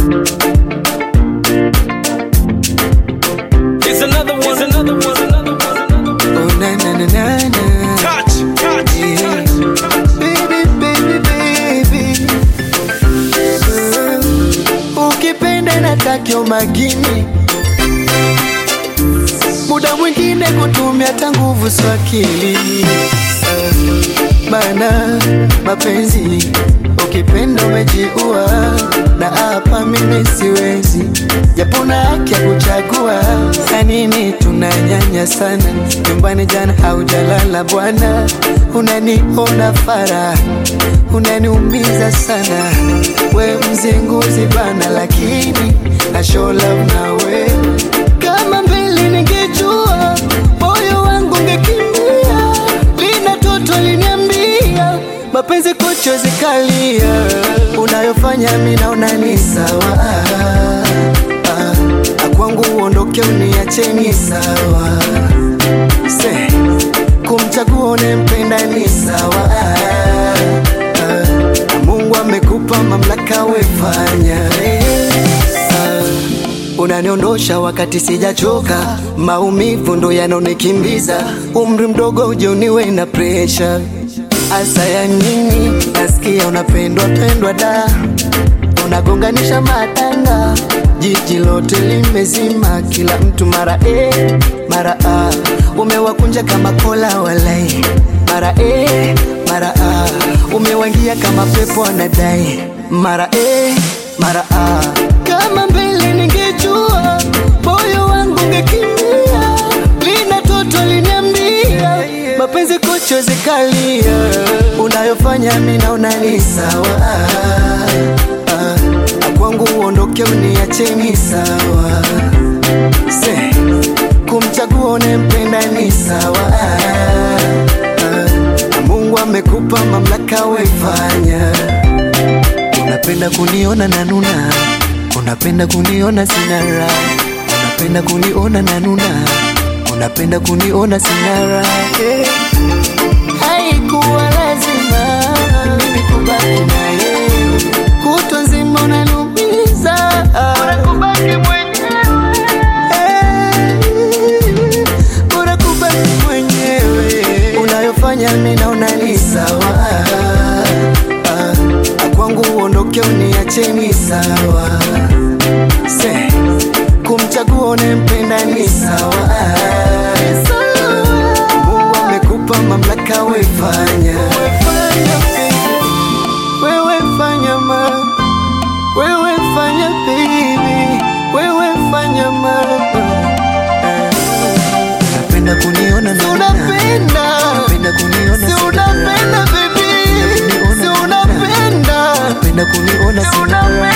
It's another one. It's another one. It's another one. Oh na na na na na. Touch, touch, Yeah. touch. Baby, baby, baby. Uh, Ukipenda natakyo makini, muda mwingine kutumia hata nguvu sio akili. Uh, Bana mapenzi, ukipenda umejiua, na hapa mimi siwezi, japo na haki ya kuchagua. Kwa nini tunanyanya sana nyumbani? Jana haujalala bwana, unaniona fara, unaniumiza sana, we mzinguzi bana, lakini na show love nawe kama mbele ningejua moyo wangu ungekimbia, lina toto liniambia mapenzi kocho zikalia, unayofanya mi naona ni sawa Ah, ah, kwangu uondoke uniache ni sawa Se, kumchagua unempenda ni sawa Ah, ah, Mungu amekupa mamlaka wefanya Ah, Unaniondosha wakati sijachoka, maumivu ndo yanaonikimbiza. Umri mdogo uje uniwe na presha, asa ya nini? Nasikia unapendwa pendwa, da unagonganisha matanga, jiji lote limezima, kila mtu mara e mara a, umewakunja kama kola walai, mara e mara a, umewangia kama pepo anadai, mara e mara a, kama mbele ningejua moyo wangu ungekimbia, lina toto liniambia mapenzi kocho zikalia, unayofanya mi naona ni sawa Ah, kwangu uondoke uniache ni sawa Se, kumchagua unempenda ni sawa Ah, Mungu amekupa mamlaka wefanya Unapenda kuniona na nuna, unapenda kuniona sina raha, unapenda kuniona na nuna, unapenda kuniona sina raha. Eh, Haikuwa lazima mimi kubaki na yeye, kutwa nzima unaniumiza, unakubaki mwenyewe, Eh, bora kubaki mwenyewe, unayofanya mimi naona ni sawa Ah, kwangu uondoke uniache ni sawa Se, kumchagua unempenda ni sawa Mungu amekupa mamlaka wefanya wewe fanya ma wewe fanya baby wewe fanya ma Unapenda kuniona na Unapenda, Unapenda kuniona si sina unapenda baby, si unapenda, Unapenda kuniona si sina unapenda